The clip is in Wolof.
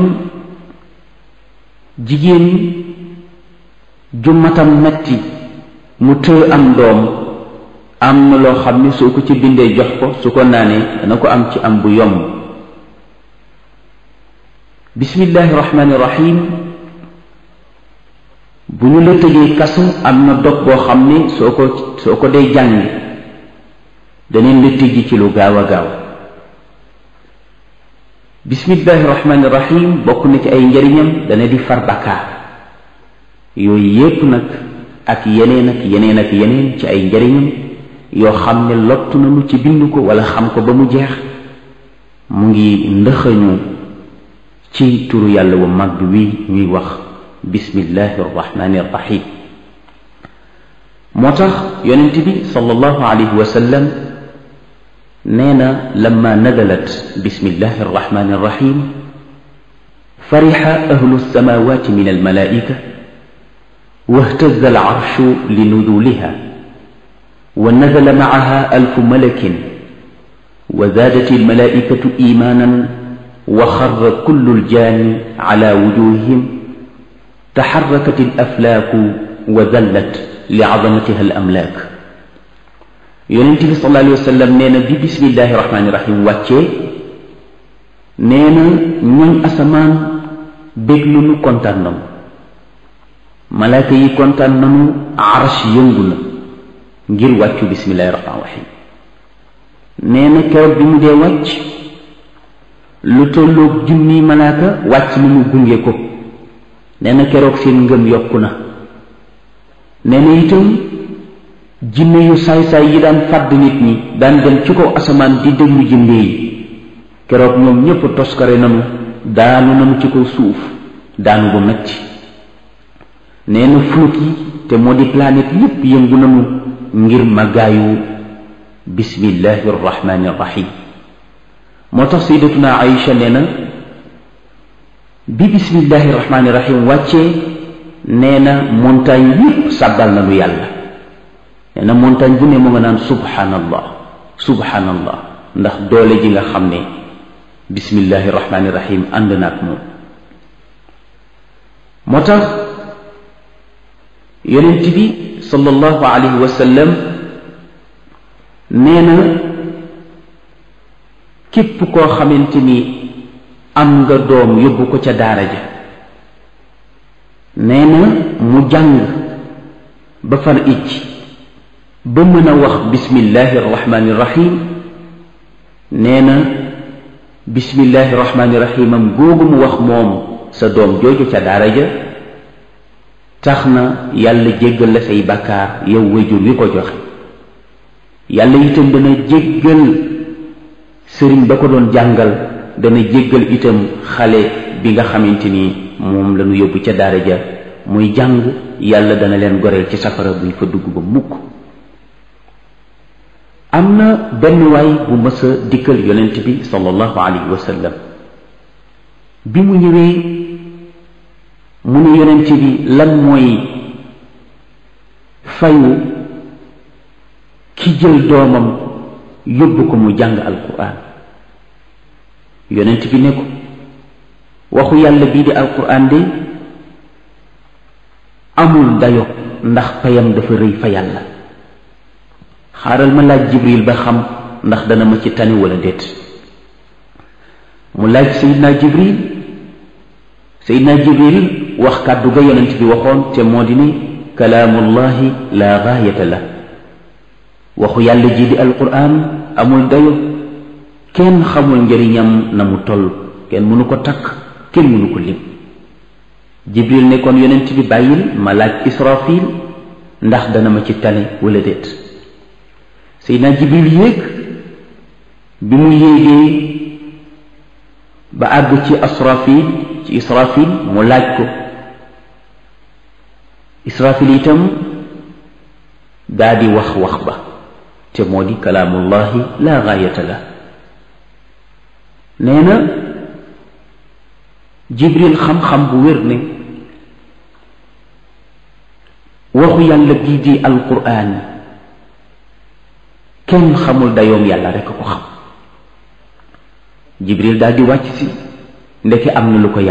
jigéen ju matam metti mu tëë am doom am na loo xam ne soo ko ci bindee jox ko su ko naanee dana ko am ci am bu yomb bismillahi rahmaani rahim bu ñu la tëjee kasu am na dog boo xam ne soo ko soo ko dee jàng daneen la tëji ci lu gaaw a gaaw bismillahi rahmaani rahim bokk na ci ay njariñam dana di far bakkaar yooyu yépp nag ak yeneen ak yeneen ak yeneen ci ay njariñam yoo xam ne lottu nañu ci bind ko wala xam ko ba mu jeex mu ngi ndëxañu ci turu yàlla wu mag wi ñuy wax bismillahi arrahmani arrahim moo tax yonent bi sallallahu alayhi wa sallam nee na lamma nadalat bismillahi arrahmani arrahim farixa ahlu alsamawati min almalaika واهتز العرش لنزولها ونزل معها ألف ملك وزادت الملائكة إيمانا وخر كل الجان على وجوههم تحركت الأفلاك وذلت لعظمتها الأملاك يونتي صلى الله عليه وسلم نينا بي بسم الله الرحمن الرحيم واتشي نينا ñoñ asamaan béglu nu kontaan nanu malaaka yi kontaan nanu arsh yëngu na ngir wàccu bismillahi rahmaan rahim nee na keroog bi mu dee wàcc lu tolloog junni malaaka wàcc na mu gunge ko nee na keroog seen ngëm yokku na nee na itam jinne yu saay-saay yi daan fàdd nit ñi daan dem ci kaw asamaan di déglu jinne yi keroog ñoom ñépp toskare nanu daanu nanu ci kaw suuf daanu bu metti nee na flot yi te moo di planète yépp yëngu nanu ngir màggaayu bismillahi arrahmani arrahim moo tax sayyidatuna Aïcha nee na bi bismillahi arrahmani arrahim wàccee nee na montagne yépp sàbbal na lu yàlla nee na montagne bu ne mu nga naan subhanallah subhanallah ndax doole ji nga xam ne bismillahi arrahmani arrahim ànd na ak moom moo tax yonent bi sallallahu alayhi wa sallam nee na képp koo xamante ni am nga doom yóbbu ko ca daara ja nee na mu jàng ba far icc ba mën a wax bismillahi arrahmani rahim nee na bismillahi arrahmani rahimam googu mu wax moom sa doom jooju ca daara ja tax na yàlla jéggal la say bakkaar yow wayjur wi ko joxe yàlla itam dana jéggal sëriñ ba ko doon jàngal dana jéggal itam xale bi nga xamante ni moom la ñu yóbbu ca daara ja muy jàng yàlla dana leen goreel ci safara buñ fa dugg ba mukk am na benn waay bu mës a dikkal yonent bi sallallahu alayhi wa sallam bi mu ñëwee mu ne yonent bi lan mooy fayu ki jël doomam yóbbu ko mu jàng alquran yonent bi ne ko waxu yàlla bii di alquran de amul dayo ndax payam dafa rëy fa yàlla xaaral ma laaj jibril ba xam ndax dana ma ci tani wala déet mu laaj sayidna jibril sayidna jibril wax kàddu ga yonent bi waxoon te moo di ne kalaamullahi la gaayata la waxu yàlla ji di alquran amul dayo kenn xamul njëriñam na mu toll kenn mënu ko takk kenn mënu ko lim jibril ne kon yonent bi bàyyil ma laaj israfil ndax dana ma ci tane wala déet seydina jibril yéeg bi mu yéegee ba àgg ci asrafil ci israfil mu laaj ko israfil itam daa di wax wax ba te moo di kalaamullahi la gaayata la nee na jibril xam-xam bu wér ne waxu yàlla bii di alquran kenn xamul dayoom yàlla rekk ko xam jibril daal di wàcc si ndeke am na lu ko yàlla